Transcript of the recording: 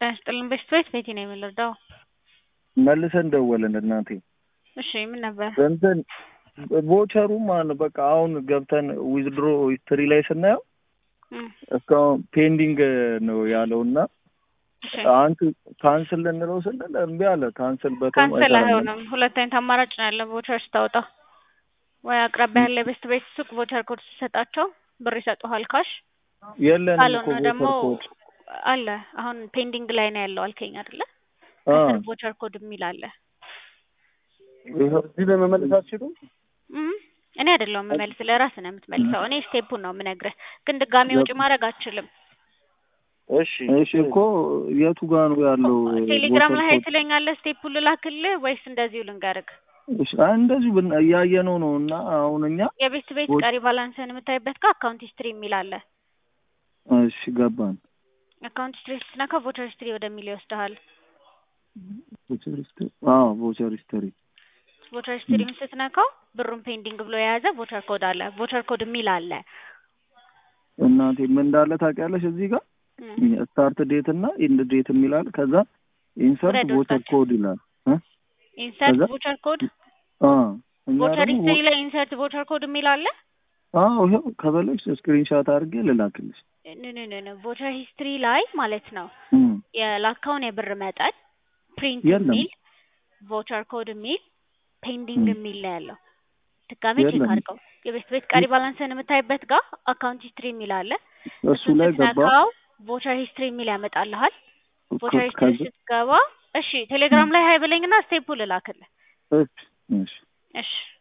ጤና ይስጥልን በሽታዎች ቤቴ ነው የምንረዳው። መልሰን ደወልን እናቴ እሺ ምን ነበር? እንትን ቮቸሩ ማለት ነው በቃ አሁን ገብተን ዊዝድሮ ሂስትሪ ላይ ስናየው እም፣ እስካሁን ፔንዲንግ ነው ያለው እና እሺ አንተ ካንስል ልንለው ስንል እምቢ አለ። ካንስል በተም ካንሰል አይሆንም። ሁለት አይነት አማራጭ ነው ያለ ቮቸር ስታወጣ ወይ አቅራቢያ ያለ ቤስት ቤት ሱቅ ቮቸር ኮድ ሲሰጣቸው ብር ይሰጡሃል ካሽ። የለንም እኮ ካልሆነ ደግሞ ቮቸር ኮድ አለ አሁን ፔንዲንግ ላይ ነው ያለው አልከኝ አይደለ? አ ከስር ቮቸር ኮድ የሚል አለ። ይኸው እዚህ ላይ መመለስ አትችሉም? እም፣ እኔ አይደለሁም የምመልስ ለራስህ ነው የምትመልሰው። እኔ ስቴፑን ነው የምነግርህ፣ ግን ድጋሚ ወጪ ማድረግ አትችልም። እሺ እሺ እኮ የቱ ጋር ነው ያለው? ቴሌግራም ቮቸር ላይ ሀይ ኮድ? ትለኛለህ። ስቴፑን ልላክልህ ወይስ እንደዚሁ ልንገርህ? እሺ አይ እንደዚሁ ብን እያየነው ነው እና አሁን እኛ የቤስት ቤት ቮ- ቀሪ ባላንስን የምታይበት ጋር አካውንት ሂስትሪ የሚል አለ። እሺ ገባን። አካውንት ሂስትሪ ስትነካ ቮቸር ሂስትሪ ወደሚል ይወስድሃል። ቮቸር ሂስትሪ አዎ ቮቸር ሂስትሪ ቮቸር ሂስትሪም ስትነካው ብሩን ፔንዲንግ ብሎ የያዘ ቮቸር ኮድ አለ። ቮቸር ኮድ የሚል አለ። እናቴ ምን እንዳለ ታውቂያለሽ? እዚህ ጋር እም፣ ስታርት ዴት እና ኢንድ ዴት የሚላል ከዛ ኢንሰርት ውረድ ቮቸር ወታች። ኮድ ይላል እ ኢንሰርት ከዛ ቮቸር ኮድ አ እኛ ቮቸር ደግሞ ሂስትሪ ላይ ኢንሰርት ቮቸር ኮድ የሚል አለ። አዎ ይኸው ከበለሽ ስክሪንሻት አድርጌ ልላክልሽ። ኖ ኖ ኖ ኖ ቮቸር ሂስትሪ ላይ ማለት ነው እም የላካውን የብር መጠን ፕሪንት የለም። የሚል ቮቸር ኮድ የሚል ፔንዲንግ እም የሚል ነው ያለው። ድጋሜ ቼክ የለም። አድርገው። የቤስት ቤት ቀሪ ባላንስን የምታይበት ጋር አካውንት ሂስትሪ የሚል አለ። እሱ እሱን ላይ ገባ ስትነካው ቮቸር ሂስትሪ የሚል ያመጣልሃል። ቮቸር ሂስትሪ ከዛ ስትገባ እሺ ቴሌግራም ላይ ሀይ ብለኝና ስቴፑ ልላክልህ። እሺ እሺ እሺ